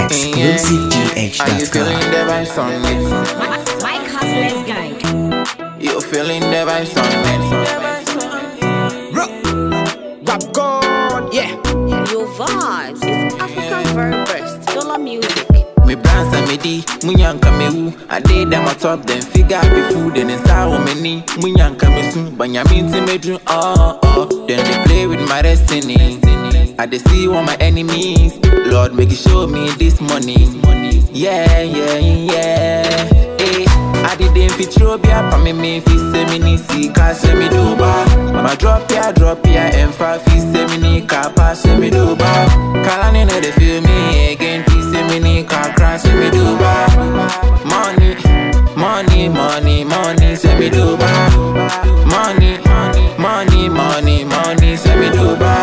Are you feeling exclusivegh.com. the vibes on it? Mike Hustler's Gang. You feeling the vibes on it? Rap God, yeah. Your vibes is African very best. Dollar music. Me brands and me di, munyanka me wu. I did them on top, then figure out the food, then inside on me knee. Munyanka me soon, but ya mean to me dream, oh, oh. Then they play with my destiny. I dey see all my enemies. Lord, make you show me this money. Yeah, yeah, yeah. Hey, I didn't fit throw be up on me, me fi say me ni see car say me do ba. My drop ya, drop ya, and fa fi say me ni car pass say me do ba. Kalani no dey feel me again, fi say me ni car crash say me do ba. Money, money, money, money, say me do ba. Money, money, money, money, say me do ba.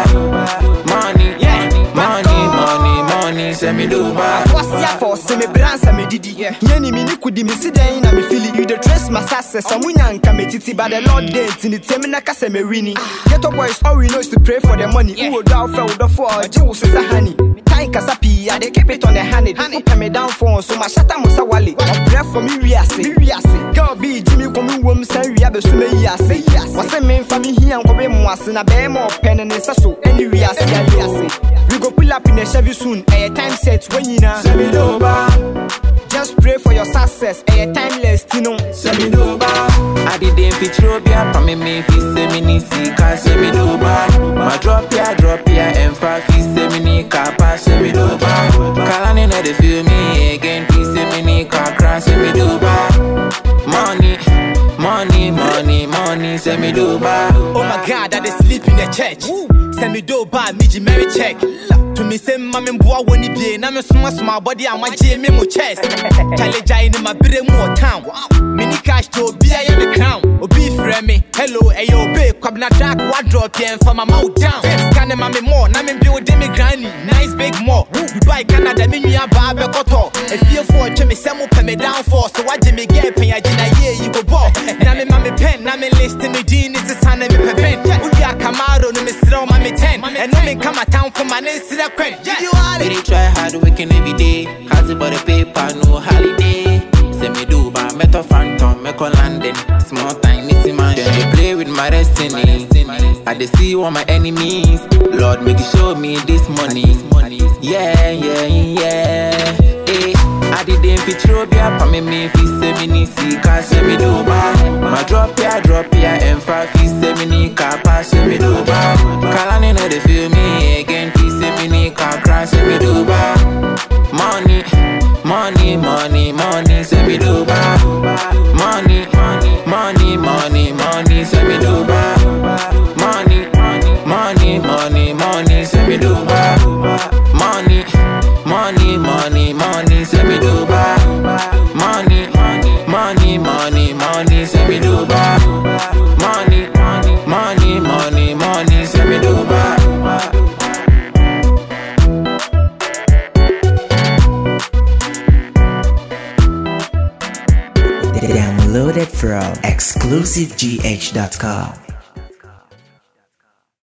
Money, money, money, money, say me do ba. What's ya for? Say me brands and me didi. Yeni mi ni kudi mi si den na me feel it. You the trace my success. Some nyanka me titi, but the Lord did in the temi na kase me wini. Ghetto boys, all we know is to pray for the money. Who would out for the for jewels is a honey. Time kasapi, I they keep it on the honey. Honey, pay me down for so my shata musa wali. I pray for me we are say, we are say. Girl be Jimmy come wom say we are be sume we are say. What's the main for me here and go be mo ase na be more pen and sa so any we are say, we are say. We go pull up in a Chevy soon. A time set when you know. Say me do ba. Just pray for your success. A timeless, you know. Say me do ba. I didn't fit throw be up on me, me fi say me ni see car say me do ba. My drop ya, drop ya, and fa fi say me ni car pass say me do ba. Kalani no dey feel me again, fi say me ni car crash say me do ba. Money, money, money, money, say me do ba. Oh my god, I dey sleep in the church. Send me do ba me ji Mary check. To me say mama boa woni bie na me soma soma body and one me mo chest. Chale jai ni my bere mu town. Mini cash to obi aye me crown. Obi frɛ me. Hello, hey yo babe, kwabna track what drop yen for my mouth down. Scan ma me more, na me build me granny. Nice big more. Dubai, Canada, me nua ba be koto. If you for twe me say mo pɛ me down for so why me get pen ya gina ye you go ball. Na me ma me pen, na me list me din is the sign me pepen. Ubi akamaro no me srɛ ma me 10. And no me come a town for my name srɛ kwen. You are We dey try hard working every day. Hustle for the paper, no holiday. Say me do ba, meto phantom, me call London. Small time, nitty man. Then they play with my destiny. I dey see all my enemies. Lord, make you show me this money. Yeah, yeah, yeah. Hey, I didn't fit throw be up on me, me fi say me ni see car say me do ba. My drop ya, drop ya, and fa fi say me ni car pass say me do ba. Kalani no dey feel me again, fi say me ni car crash say me do ba. Money, money, money, money, say me do ba. Money, money, money, money, say me do ba. Money, money, money, money, say me do ba. Money, money, money, money, say me do ba. Money, money, money, money, say me do ba. Money, money, money, money, say me do ba. Downloaded from exclusivegh.com.